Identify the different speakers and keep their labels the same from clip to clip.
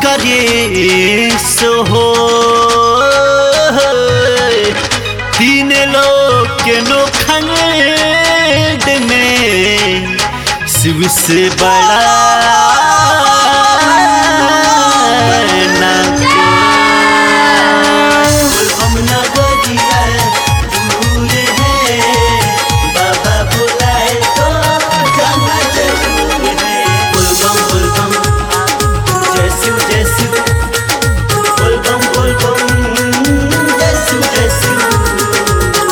Speaker 1: करे सोहो तीन लोग के नोखंड में शिव से बड़ा ना हम नगरिया दूर है बाबा बुलाए तो जाना जरूर है बुलबम बुलबम जय शिव जय शिव बुलबम बुलबम जय शिव जय शिव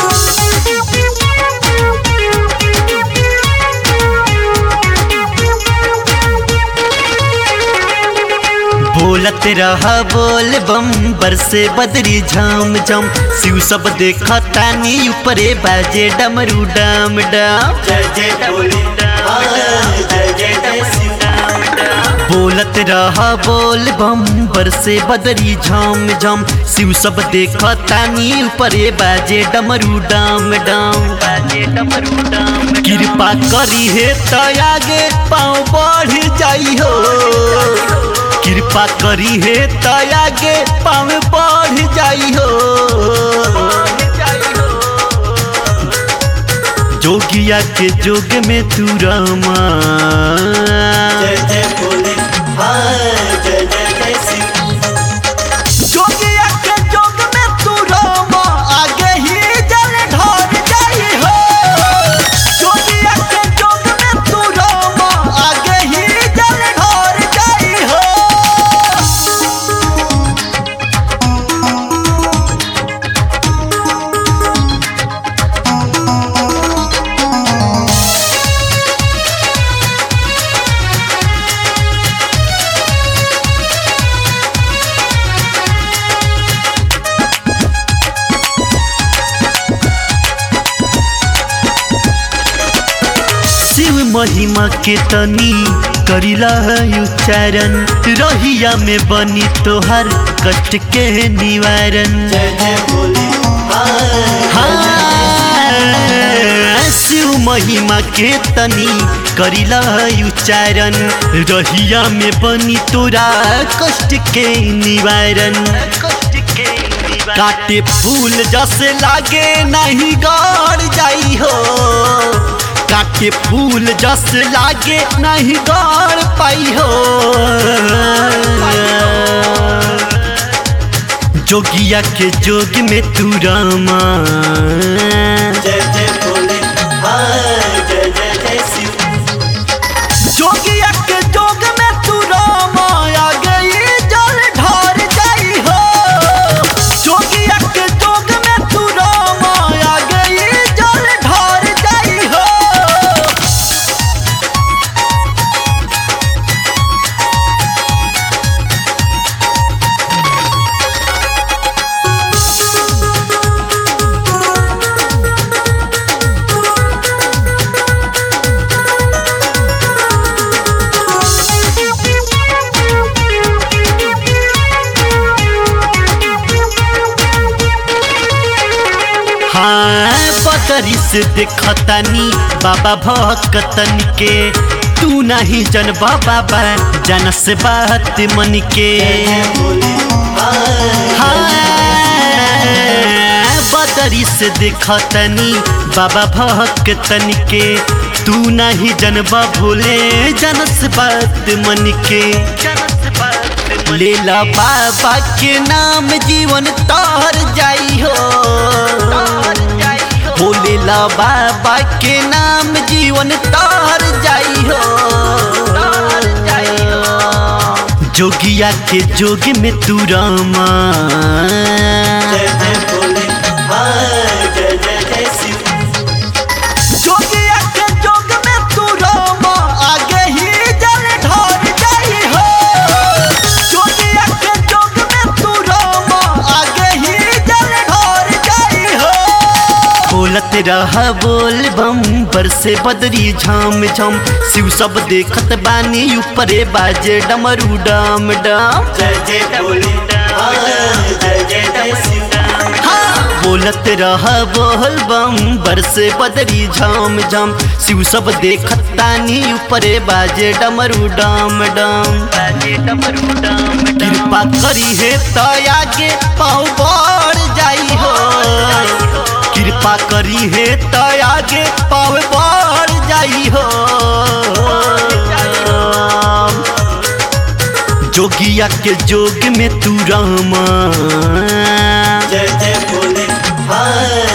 Speaker 1: बोलत रहा बोल बम बरसे बदरी झाम झम शिव सब देखा तानी ऊपरे बाजे डमरू डाम डाम जय जय बोले जय जय जय शिव बोलत रहा बोल बम बरसे बदरी झाम झम शिव सब देखा तानी ऊपरे बाजे डमरू डाम डाम बाजे डमरू डाम कृपा करी है तो आगे पाँव बढ़ जाई हो कृपा करी है तो आगे पाँव बढ़ जाई हो जोगिया के जोग में तू रामा जय जय बोले जय जय जय जोगिया के जोग में तू रामा आगे ही जल ढार जाई हो जोगिया के जोग में तू रामा आगे ही जल ढार जाई हो शिव महिमा के तनी करिला उच्चारण रहिया में बनी तोहर कष्ट के निवारण जय जय बोले शिव महिमा के तनी करिला उच्चारण रहिया में बनी तोरा कष्ट के निवारण कष्ट के काटे फूल जैसे लागे नहीं गड़ जाई हो काटे फूल जस लागे नहीं गड़ पाई हो जोगिया के जोग में तू रामा जय जय बोले जय जय जय शिव जोगिया के जोग में तू रामा आ गई जल ढार जाई हो जोगिया के जोग में तू रामा आ गई जल ढार जाई हो हाँ बदरी से देखतानी बाबा भक्तन के तू नहीं जनबा बाबा जनस बात मन के हाँ बदरी से देखतनी बाबा भक्तन के तू नहीं जनबा भूले जनस बात मन के लेला बाबा के नाम जीवन तार जाई हो भोलेला बाबा के नाम जीवन तार जाई हो जोगिया के जोग में तू रामा जय जय भोले जय जय जय शिव जोगिया के जोग में तू रामा आगे ही जल ढार जाई हो जोगिया के जोग में तू रामा आगे ही जल ढार जाई हो बोलत रहा बोल बम बरसे बदरी झाम झाम शिव सब देखत बानी ऊपरे बाजे डमरू डाम डाम जय जय बोले जय जय जय शिव बोलत रहा बोल बम बरसे बदरी झाम झाम शिव सब देखत तानी ऊपरे बाजे डमरू डाम डाम बाजे डमरू डाम कृपा करी है तो आगे पाँव बढ़ जाई हो कृपा करी है तो आगे पाँव बढ़ जाई हो जोगिया के जोग में तू रामा
Speaker 2: जय जय भोले हाय